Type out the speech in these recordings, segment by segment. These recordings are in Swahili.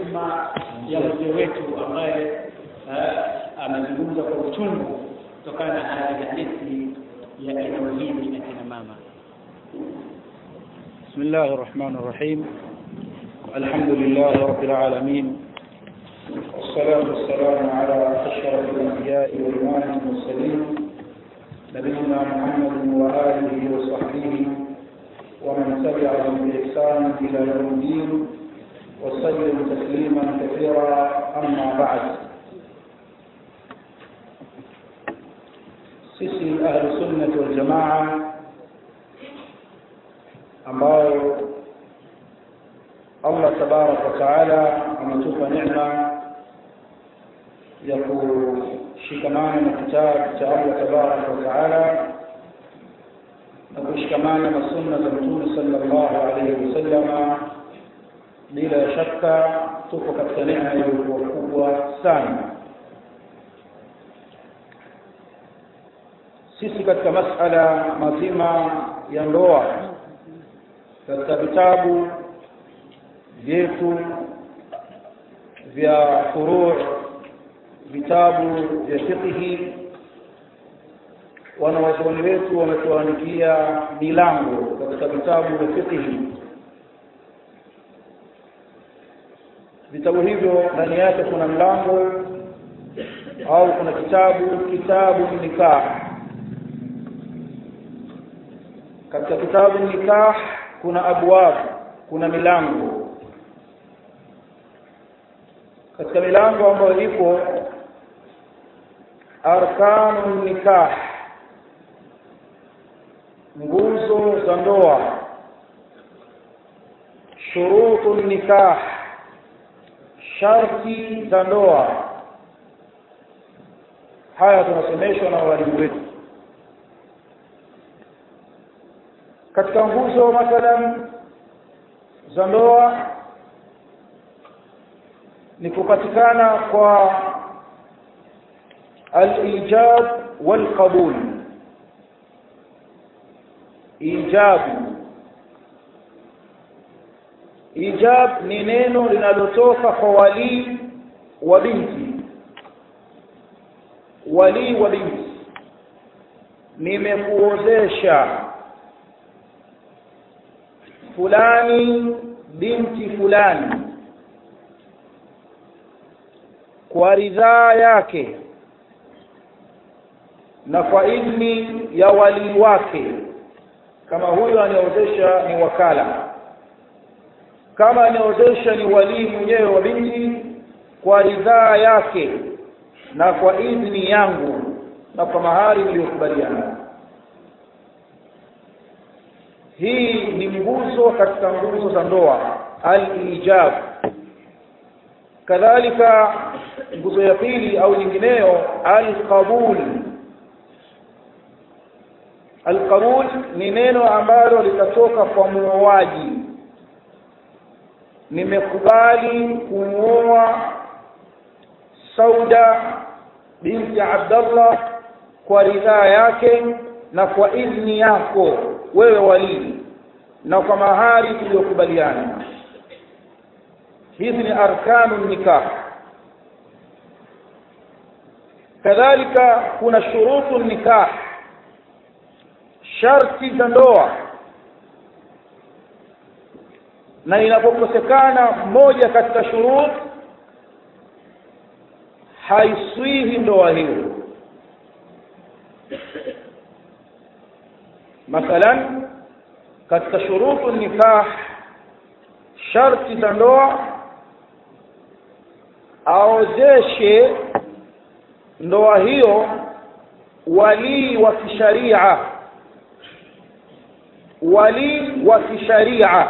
hikma ya mzee wetu ambaye amezungumza kwa uchungu kutokana na hali halisi ya eneo hili na kina mama بسم الله الرحمن الرحيم الحمد لله رب العالمين والصلاة والسلام على أشرف الأنبياء وإمام المرسلين نبينا محمد وآله وصحبه ومن تبعهم بإحسان إلى يوم الدين وسلم تسليما كثيرا أما بعد sisi ahlu sunnati wal jamaa ambao Allah tabarak wa taala ametupa neema ya kushikamana na kitabu cha Allah tabarak wa taala na kushikamana na sunna za Mtume sallallahu alaihi wasallama bila shaka tuko katika neema iliyokuwa kubwa sana sisi katika masala mazima ya ndoa katika vitabu vyetu vya furu' vitabu vya fiqhi wanawazuoni wetu wametuandikia milango katika vitabu vya fiqhi vitabu hivyo ndani yake kuna mlango au kuna kitabu kitabu nikah katika kitabu nikah kuna abwab kuna milango katika milango ambayo ipo arkanu nikah nguzo za ndoa shurutu nikah sharti za ndoa haya tunasomeshwa na walimu wetu katika nguzo mathalan za ndoa ni kupatikana kwa al-ijab wal-qabul ijabu ijab ni neno linalotoka kwa wali wa binti wali wa binti nimekuozesha fulani binti fulani kwa ridhaa yake na kwa idhni ya wali wake kama huyo aniozesha ni wakala kama aniozesha ni wali mwenyewe wa binti kwa ridhaa yake na kwa idhni yangu na kwa mahari niliyokubaliana hii ni nguzo katika nguzo za ndoa al-ijab kadhalika nguzo ya pili au nyingineyo al-qabul al-qabul ni neno ambalo litatoka kwa muoaji nimekubali kumuoa Sauda binti Abdullah kwa ridhaa yake na kwa idhni yako wewe walii na kwa mahari tuliyokubaliana hizi ni arkanu nikah kadhalika kuna shurutu nikah sharti za ndoa na inapokosekana moja katika shurut haiswihi ndoa hiyo mathalan katika shurutu nikah sharti za ndoa aozeshe ndoa hiyo walii wa kisharia walii wa kisharia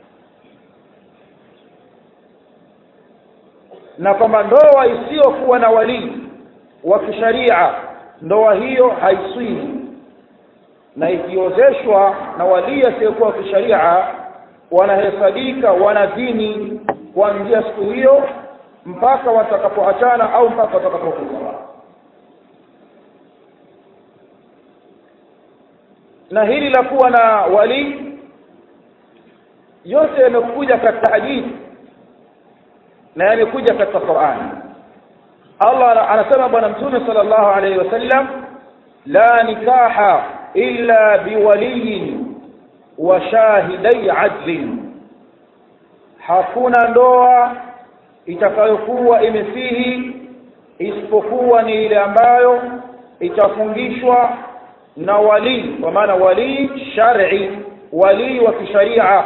na kwamba ndoa isiyokuwa na walii wa kisharia ndoa hiyo haiswihi na ikiozeshwa na walii asiyekuwa kisharia wanahesabika wanadini kuanzia siku hiyo mpaka watakapoachana au mpaka watakapokufa na hili la kuwa na wali yote yamekuja katika hadithi na yamekuja katika Qur'an Allah anasema bwana mtume sallallahu alayhi wasallam la nikaha illa biwaliyin wa shahidai adlin hakuna ndoa itakayokuwa imesihi isipokuwa ni ile ambayo itafungishwa na wali kwa maana wali shar'i wali wa kisharia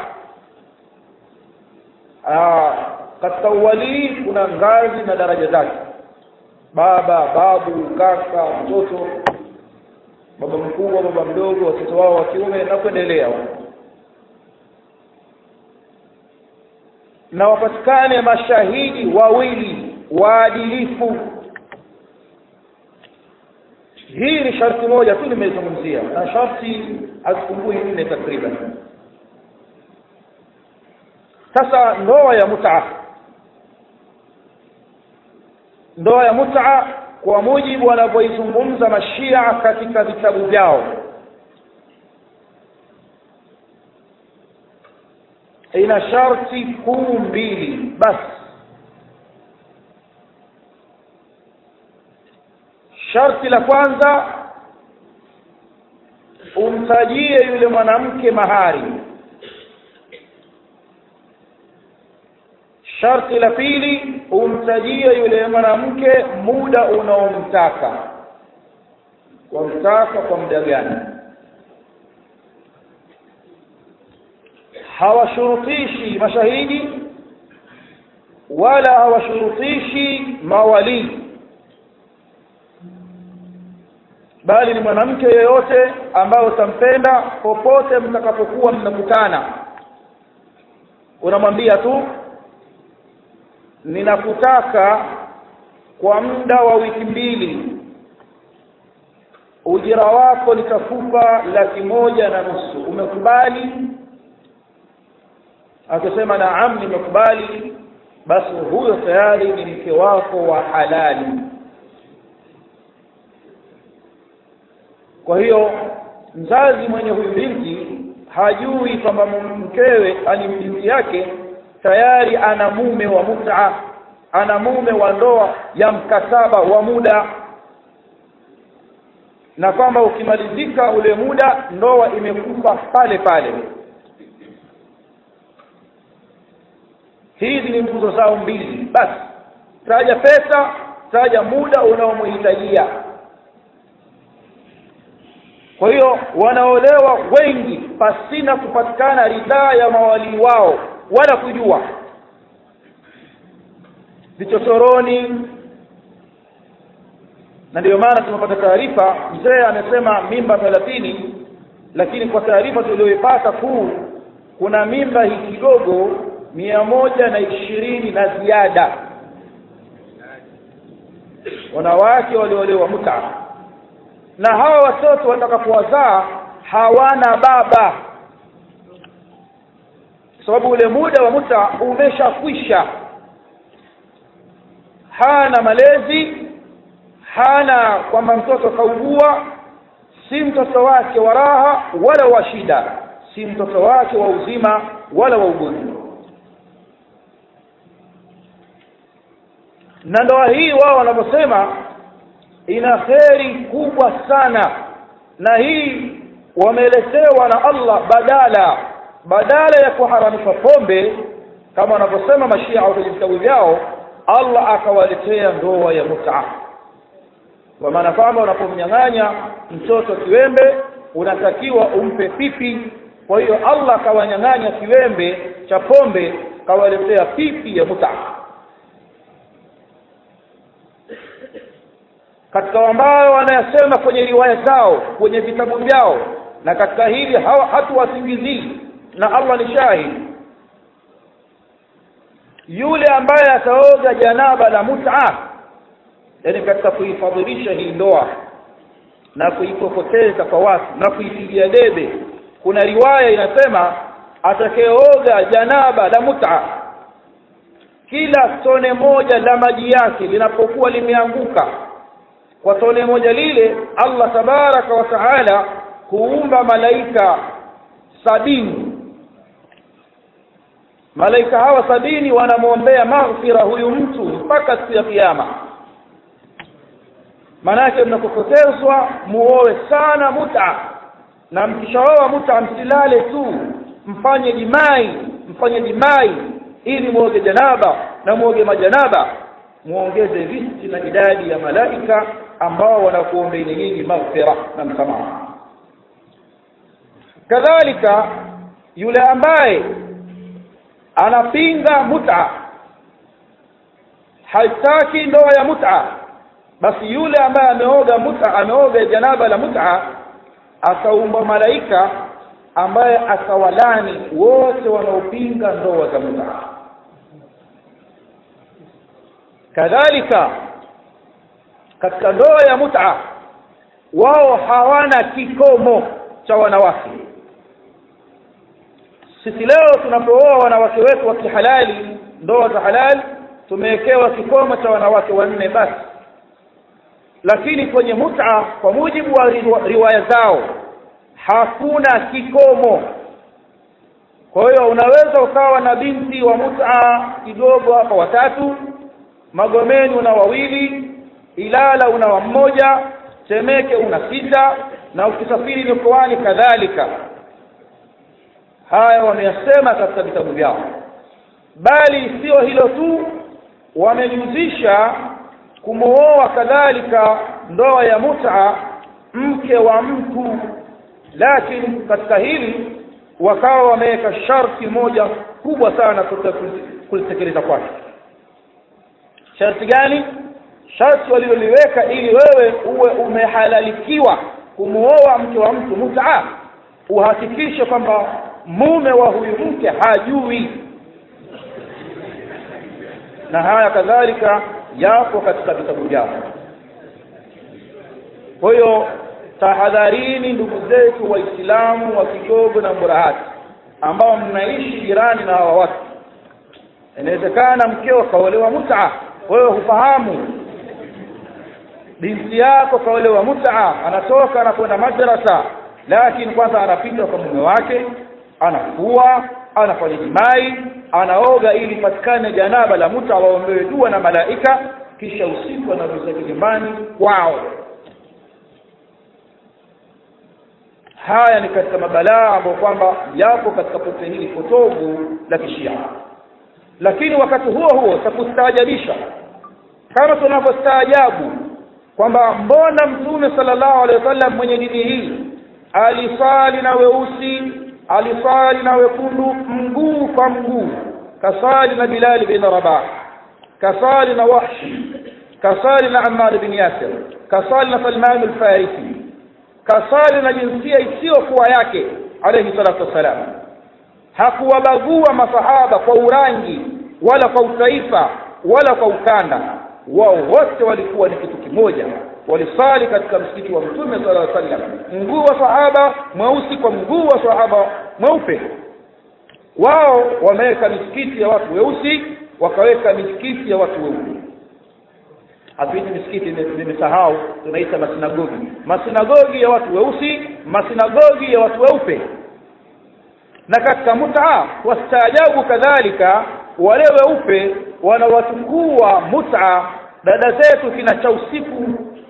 katika uwalii kuna ngazi na daraja zake baba babu kaka mtoto baba mkubwa baba mdogo watoto wao wa kiume na kuendelea na wapatikane mashahidi wawili waadilifu hii ni sharti moja tu nimeizungumzia na sharti hazipungui nne takriban sasa ndoa ya mut'a ndoa ya mut'a kwa mujibu wanavyoizungumza mashia katika vitabu vyao ina sharti kuu mbili basi sharti la kwanza umtajie yule mwanamke mahari sharti la pili umtajie yule mwanamke muda unaomtaka wamtaka kwa muda gani hawashurutishi mashahidi wala hawashurutishi mawalii bali ni mwanamke yeyote ambaye utampenda popote mtakapokuwa mnakutana unamwambia tu ninakutaka kwa muda wa wiki mbili ujira wako nitakupa laki moja na nusu umekubali akisema naam nimekubali basi huyo tayari ni mke wako wa halali kwa hiyo mzazi mwenye huyu binti hajui kwamba mkewe ani binti yake tayari ana mume wa mut'a ana mume wa ndoa ya mkataba wa muda na kwamba ukimalizika ule muda ndoa imekufa pale pale hizi ni nguzo zao mbili basi taja pesa taja muda unaomhitajia kwa hiyo wanaolewa wengi pasina kupatikana ridhaa ya mawalii wao wala kujua vichochoroni na ndiyo maana tumepata taarifa mzee amesema mimba thelathini lakini kwa taarifa tuliyoipata kuu kuna mimba hii kidogo mia moja na ishirini na ziada wanawake waliolewa muta na hawa watoto watakapowazaa hawana baba sababu ule muda wa muta umeshakwisha hana malezi hana kwamba mtoto kaugua si mtoto wake wa raha wala wa shida si mtoto wake wa uzima wala wa ugonjwa na ndoa hii wao wanavyosema ina kheri kubwa sana na hii wameelezewa na Allah badala badala ya kuharamisha pombe kama wanavyosema mashia au vitabu vyao Allah akawaletea ndoa ya mut'a kwa maana kwamba unapomnyang'anya mtoto kiwembe unatakiwa umpe pipi kwa hiyo Allah akawanyang'anya kiwembe cha pombe kawaletea pipi ya mut'a katika ambayo wanayasema kwenye riwaya zao kwenye vitabu vyao na katika hili hatuwasingizii na Allah ni shahidi yule ambaye ataoga janaba la mut'a yani katika kuifadhilisha hii ndoa na kuipopoteza kwa watu na kuipigia debe kuna riwaya inasema atakayeoga janaba la mut'a kila tone moja la maji yake linapokuwa limeanguka kwa tone moja lile Allah tabaraka wa taala huumba malaika sabini malaika hawa sabini wanamwombea maghfira huyu mtu mpaka siku ya kiyama maanake mnapopotezwa muoe sana muta na mkishaoa muta msilale tu mfanye jimai mfanye jimai ili muoge janaba na muoge majanaba muongeze riski na idadi ya malaika ambao wanakuombeeni nyinyi maghfira na msamaha kadhalika yule ambaye anapinga muta hataki ndoa ya muta basi yule ambaye ameoga muta ameoga janaba la muta ataumba malaika ambaye atawalani wote wanaopinga ndoa za muta kadhalika katika ndoa ya muta wao hawana kikomo cha wanawake sisi leo tunapooa wanawake wetu wa kihalali ndoa za halali tumewekewa kikomo cha wanawake wanne basi lakini kwenye muta kwa mujibu wa riwaya zao hakuna kikomo kwa hiyo unaweza ukawa na binti wa muta kidogo hapa watatu magomeni una wawili ilala una wa mmoja temeke una sita na ukisafiri mikoani kadhalika haya wameyasema katika vitabu vyao bali sio hilo tu wamejuzisha kumooa kadhalika ndoa ya muta mke wa mtu lakini katika hili wakawa wameweka sharti moja kubwa sana kulitekeleza kwake sharti gani sharti waliloliweka ili wewe uwe umehalalikiwa kumwoa mke wa mtu mutaa uhakikishe kwamba mume wa huyu mke hajui na haya kadhalika yapo katika vitabu vyao kwa hiyo tahadharini ndugu zetu waislamu wa kigogo na mburahati ambao mnaishi jirani na hawa watu inawezekana mkeo kaolewa mutaa wewe hufahamu binti yako kaolewa mutaa anatoka anakwenda madrasa lakini kwanza anapita kwa mume wake anafua anafanya jimai anaoga ili patikane janaba la muta waombewe dua na malaika kisha usiku anarudi zake nyumbani kwao haya ni katika mabalaa ambayo kwamba yapo katika pote hili potovu la kishia lakini wakati huo huo takustaajabisha kama tunavyostaajabu kwamba mbona mtume sallallahu alaihi wasallam mwenye dini hii alisali na weusi alisali na wekundu mguu kwa mguu kasali na Bilal bin Rabah kasali na Wahshi kasali na Ammar bin Yasir kasali na Salman al-Farisi kasali na jinsia isiyokuwa yake alayhi salatu wassalam hakuwabagua masahaba kwa urangi wala kwa utaifa wala kwa ukanda wao wote walikuwa ni kitu kimoja walisali katika msikiti wa mtume sallallahu alaihi wasallam mguu wa sahaba mweusi kwa mguu wa sahaba mweupe wao wameweka misikiti ya watu weusi wakaweka misikiti ya watu weupe hatuiti misikiti nimesahau tunaita masinagogi masinagogi ya watu weusi masinagogi ya watu weupe na katika mutaa wastaajabu kadhalika wale weupe wanawatukua mutaa dada zetu kina cha usiku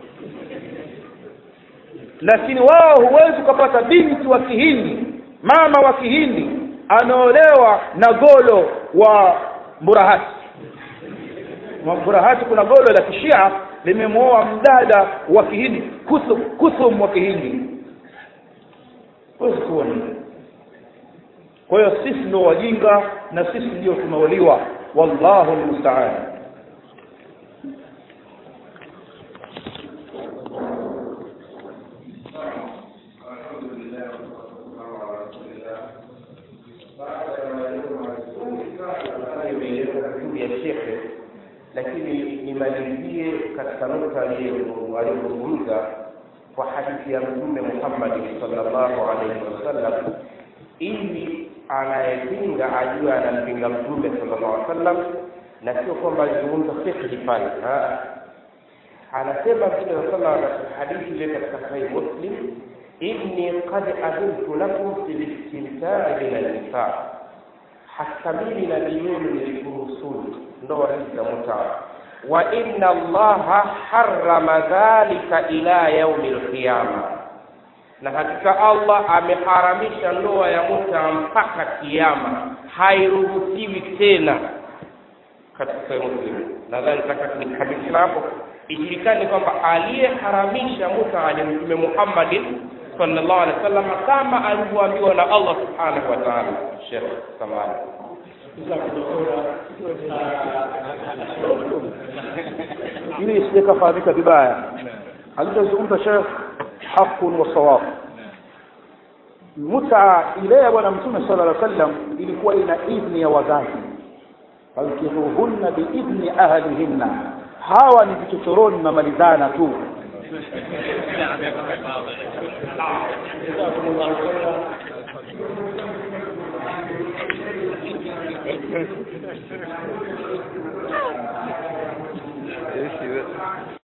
lakini wao huwezi ukapata binti wa kihindi mama wa kihindi anaolewa na golo wa mburahati mburahati kuna golo la kishia limemwoa mdada wa kihindi kusum, kusum wa kihindi huwezi kuona kwa hiyo sisi ndio wajinga na sisi ndio tumeoliwa wallahu almusta'an ya shekhe lakini nimalizie katika nukta aliyozungumza kwa hadithi ya mtume Muhammad sallallahu alaihi wasallam ili anayepinga ajue anampinga mtume sallallahu alaihi wasallam na sio kwamba alizungumza fikhi pale anasema mtume sallallahu alaihi wasallam hadithi ile katika sahih muslim inni qad adhuntu lakum fil istimta'i min an-nisa hata mimi nabii wenu nilikuruhusuni ndoa hizi za mutaa wa inna allaha harrama dhalika ila yaumi lqiyama na hakika allah ameharamisha ndoa ya muta mpaka kiama hairuhusiwi tena katika sahih muslim nadhani taka nikamilisha hapo ijulikane kwamba aliyeharamisha muta ni mtume muhammadin sallallahu alaihi wasallam kama alivyoambiwa na allah subhanahu wa taala shekh samani ili isije kafahamika vibaya alichozungumza shekh haqun wa sawab mutaa ile ya bwana mtume sala llah sallam ilikuwa ina idhni ya wazazi fankihuhunna biidhni ahlihinna hawa ni vichochoroni mamalizana tu جزاكم الله خيرا